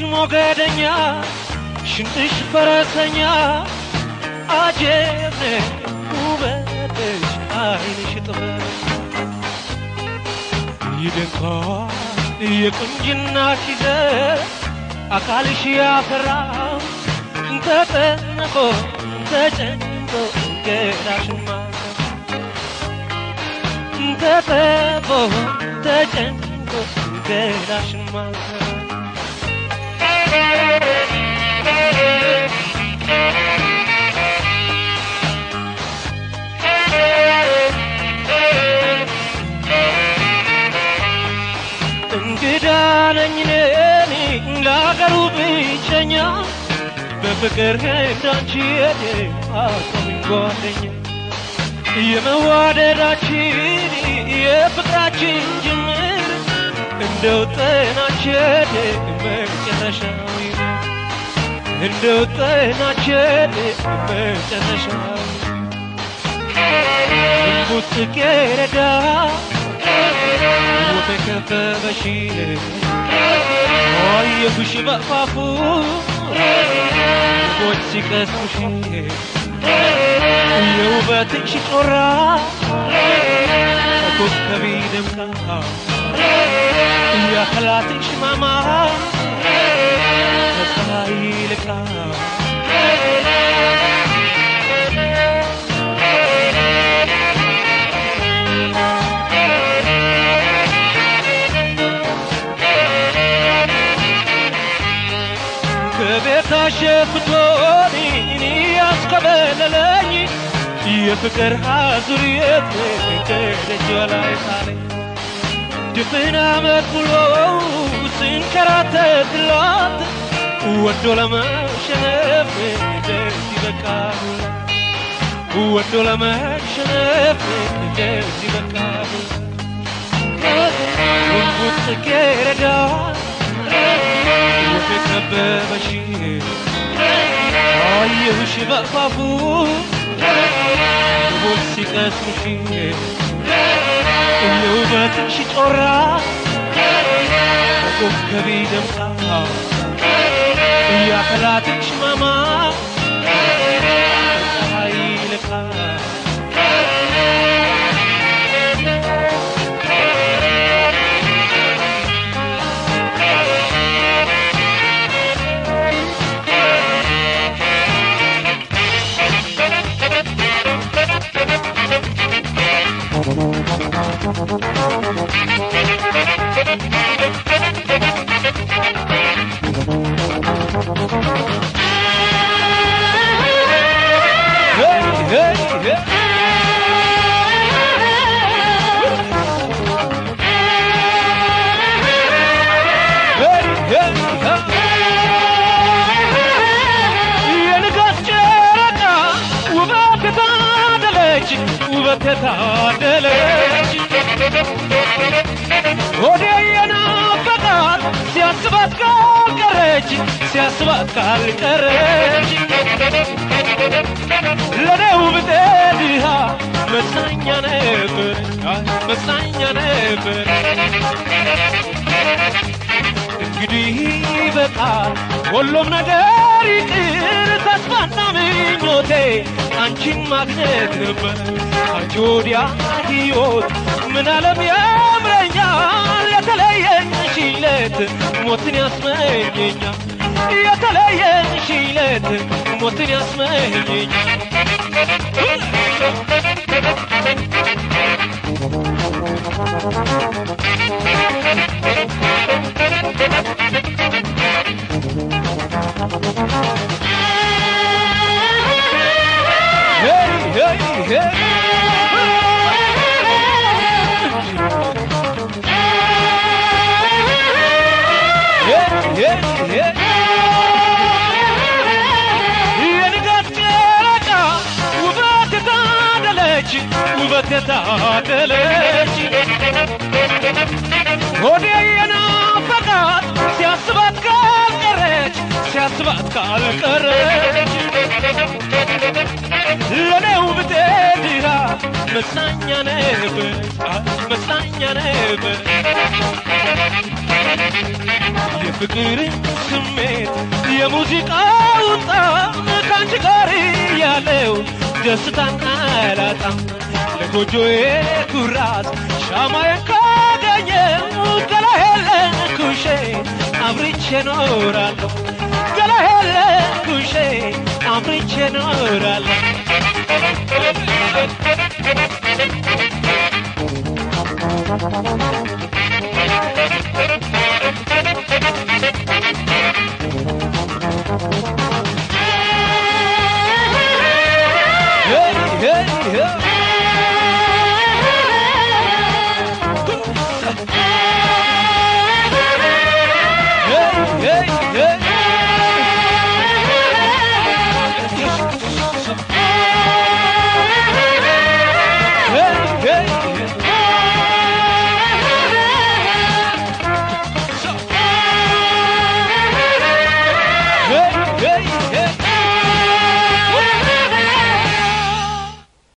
ሞገደኛ ሽንጥሽ ፈረሰኛ አጀብ ውበትሽ አይንሽ ጥበብ ይደንቃል የቁንጅናሽ ይዘት አካልሽ ያፈራው ተጠንቆ ተጨንቆ ገዳሽማ ተጠቦ ተጨንቆ ገዳሽማ እንግዳ ነኝ እኔ ለአገሩ ብቸኛ በፍቅር እንዳንቺ የኔ አቆመኝ ጓደኛ የመዋደዳችን የፍቅራችን ጅምር እንደው ጠናችን መጨረሻው እንደው ጠናችን መጨረሻው እንቡጥ ጽጌረዳ በከበበሽ አየሁሽ በአፋፉ ልቦች ሲቀስሙሽ የውበትሽ ጮራ ኮከቢ ደምቃ የአካላትሽ ማማ ከፀሐይ ይልቃ ከቤት አሸፍቶኝ እኔ ያስከበለለኝ የፍቅር አዙሪት ከደጇ ላይ ጣለኝ ድፍን ዓመት ሙሉ ስንከራተትላት ወዶ ለመሸነፍ ደስ ይበቃል ወዶ ለመሸነፍ ደስ ይበቃል ጉንጉን ጽጌረዳ የከበበሽ አየሁሽ በአፋፉ ልቦች ሲቀስሙሽ የውበትሽ ጮራ በኮከቢ ደምቃ የአካላትሽ ማማ ፀሐይ ልቃ Hey, hey, hey. Hey, hey, hey. የንጋት ጨረቃ ውበት የታደለች ውበት የታደለች ወደ የናፈቃት ሲያስባት ካልቀረች ሲያስባት ካልቀረች ለኔው ብጤ ድሃ መጽናኛ ነበር መጽናኛ ነበር እንግዲህ በቃል ሁሉም ነገር ይቅር ተስፋና ምኞቴ አንቺን ማግኘት ነበር አንቺ ወዲያ ሕይወት ምን ዓለም ያምረኛል የተለየን ሽለት ሞትን ያስመኘኛል የተለየን ሽለት ሞትን ያስመኘኛል Hey, hey, hey. Hey, hey, hey. የንጋት ጨረቃ ውበት የታደለች ውበት የታደለች ሆዴ የናፈቃት ሲያስባት ካልቀረች ሲያስባት ካልቀረች ለኔው ብጤ ድሃ መጽናኛ ነበር መጽናኛ ነበር የፍቅር ስሜት የሙዚቃውን ጣዕም ከአንቺ ጋር ያለው ደስታን አላጣም ለጎጆዬ ኩራት ሻማዬን ካገኘው ገላሄለ ኩሼ አብርቼ ኖራለሁ ገላሄለ ኩሼ አብርቼ ኖራለሁ